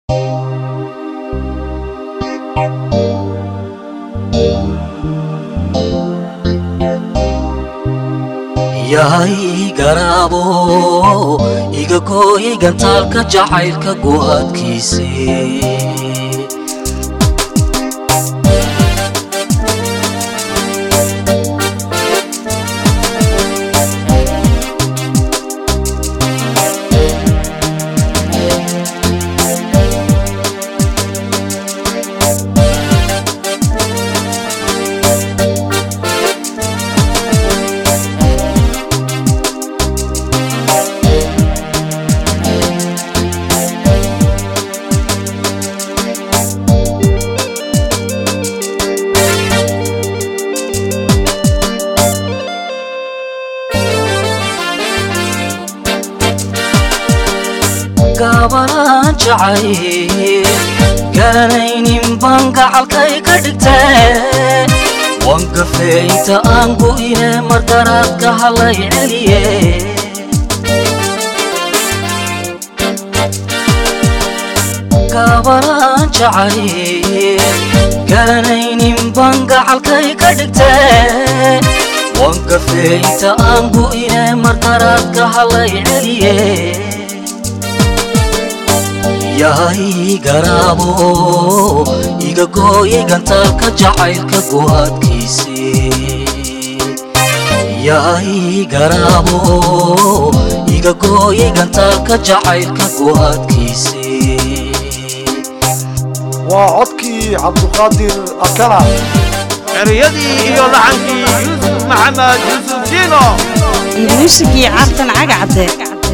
yahay garaabo iga gooyay gantaalka jacaylka go'aadkiise gaabanaan jacay garanaynin baan gacalkay ka dhigtee waan gafee inta aan go'ine margaraadka halay celiye gaabanaan jacay garanaynin baan gacalkay ka dhigtee waan gafee inta aan go'ine margaraadka halay celiye yahay garaabo iga gooyay gantaalka jacaylka go'aadkiise yahay garaabo iga gooyay gantaalka jacaylka go'aadkiise waa codkii cabduqaadir akana ereyadii iyo laxankii yuusuf maxamed yuusuf jiino muusigii cabdan cagacde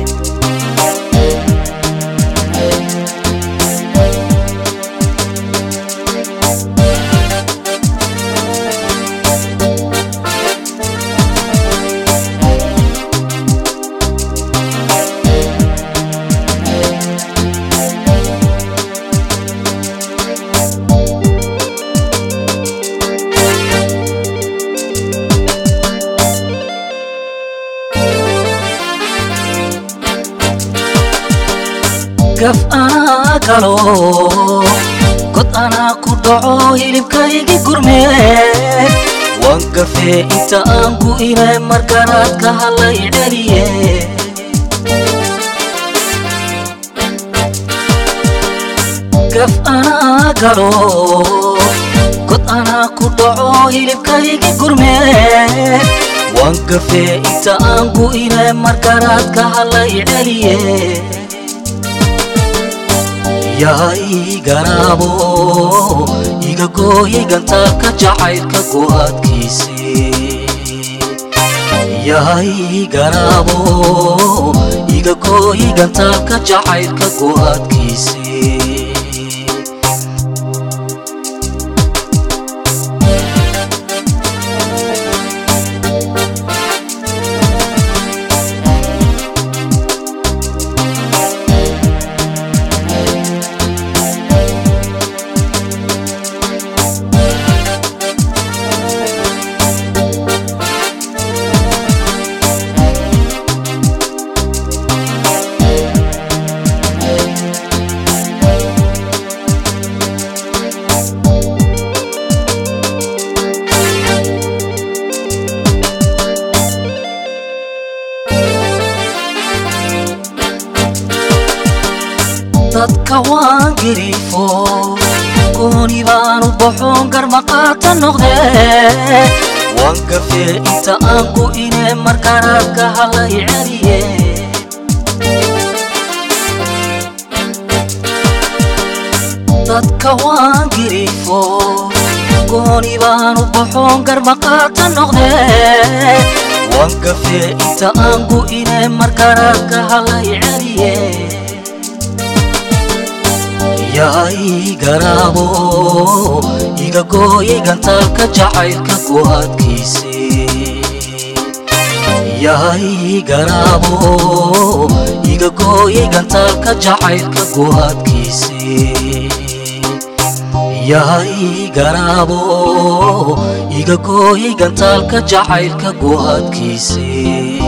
gaf anaa galo god anaa ku dhaco hilibkaygi gurmee waan gafee inta aan gu'ine margaraadka halay celiye gaf anaa galo god anaa ku dhaco hilibkaygi gurmee waan gafee inta aan gu'ine margaraadka halay celiye yahay garaabo iga gooyay gantaalka jacaylka go'aadkiise yahay garaabo iga gooyay gantaalka jacaylka go'aadkiise dadka waan gariifo gooni baanu baxoon garmaqaata noqdee waan gafee inta aan gu'ine margaraadka halay celiye dadka waan gariifo gooni baanu baxoon garmaqaata noqdee waan gafee inta aan gu'ine margaraadka halay celiye yahay garaabo iga gooyay gantaalka jacaylka go'aadkiise yahay garaabo iga gooyay gantaalka jacaylka go'aadkiise yahay garaabo iga gooyay gantaalka jacaylka go'aadkiise